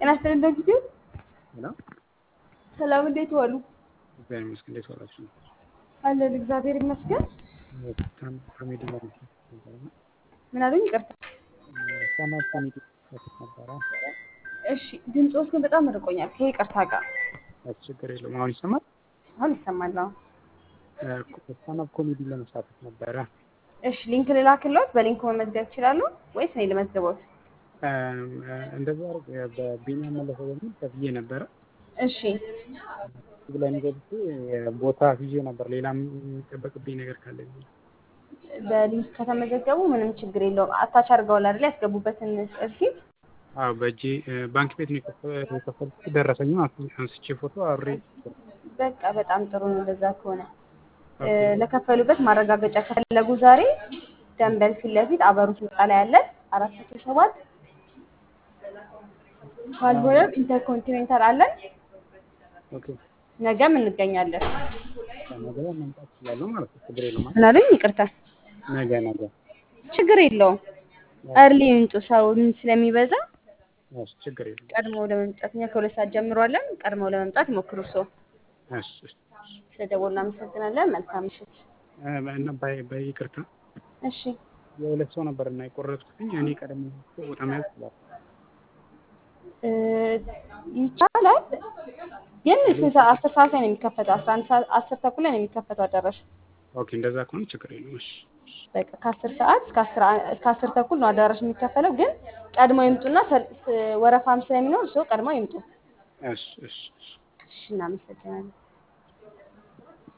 ጤና ይስጥልኝ በጊዜው ሄሎ ሰላም፣ እንዴት ዋሉ? እግዚአብሔር ይመስገን። እንዴት ዋላችሁ? አለን እግዚአብሔር ይመስገን። በጣም ኮሜዲ ማለት ነበረ ምን አሉኝ? ይቅርታ። ሰማት ኮሜዲ ነበረ። እሺ፣ ድምፆስ ግን በጣም ርቆኛል ከይቅርታ ጋር። ችግር የለውም። አሁን ይሰማል። አሁን ይሰማል። አሁን ስታንዳፕ ኮሜዲ ለመሳተፍ ነበረ። እሺ፣ ሊንክ ልላክልዎት? በሊንክ መመዝገብ ይችላሉ ወይስ እኔ ልመዝግቦት? እንደዛ በቢኒያም መለሰ በሚል ከፍዬ ነበረ። እሺ፣ ብለን ገብቼ ቦታ ይዤ ነበር። ሌላም የሚጠበቅብኝ ነገር ካለ በሊንክ ከተመዘገቡ ምንም ችግር የለውም። አታች አድርገዋል አይደል? ያስገቡበትን ሪሲፕት አዎ፣ በእጄ ባንክ ቤት ነው የከፈልኩት። ደረሰኝም አንስቼ ፎቶ አብሬ በቃ በጣም ጥሩ ነው። እንደዛ ከሆነ ለከፈሉበት ማረጋገጫ ከፈለጉ ዛሬ ደንበል ፊት ለፊት አበሩት ህንፃ ላይ ያለን አራት መቶ ሰባት ካልሆነም ኢንተርኮንቲኔንታል አለን። ኦኬ ነገም እንገኛለን። ነገ መምጣት እችላለሁ ማለት ነው። ችግር የለውም። ምን አሉኝ? ይቅርታ። ነገ ነገ ችግር የለውም። እርሊ ይምጡ። ሰው ስለሚበዛ እሺ፣ ችግር የለውም። ቀድሞ ለመምጣት እኛ ከሁለት ሰዓት ጀምሮ አለን። ቀድመው ለመምጣት ይሞክሩ። ሰው እሺ፣ እሺ። ስለደወሉ እናመሰግናለን። መልካም ምሽት። እና ባይ ባይ ይቅርታ እሺ የሁለት ሰው ነበር እና የቆረጥኩትኝ እኔ ቀደም ቦታ መያዝ ይችላል። እ ይቻላል ግን ስንት ሰዓት? አስር ሰዓት ላይ ነው የሚከፈተው። አስራ አንድ ሰዓት አስር ተኩል ላይ ነው የሚከፈተው አዳራሽ። ኦኬ እንደዛ ከሆነ ችግር የለውም። እሺ በቃ ከአስር ሰዓት እስከ አስር እስከ አስር ተኩል ነው አዳራሽ የሚከፈለው። ግን ቀድሞ ይምጡና ሰል- ስ- ወረፋም ስለሚኖር ሰው ቀድሞ ይምጡ። እሺ እሺ እሺ። እሺ እናመሰግናለን።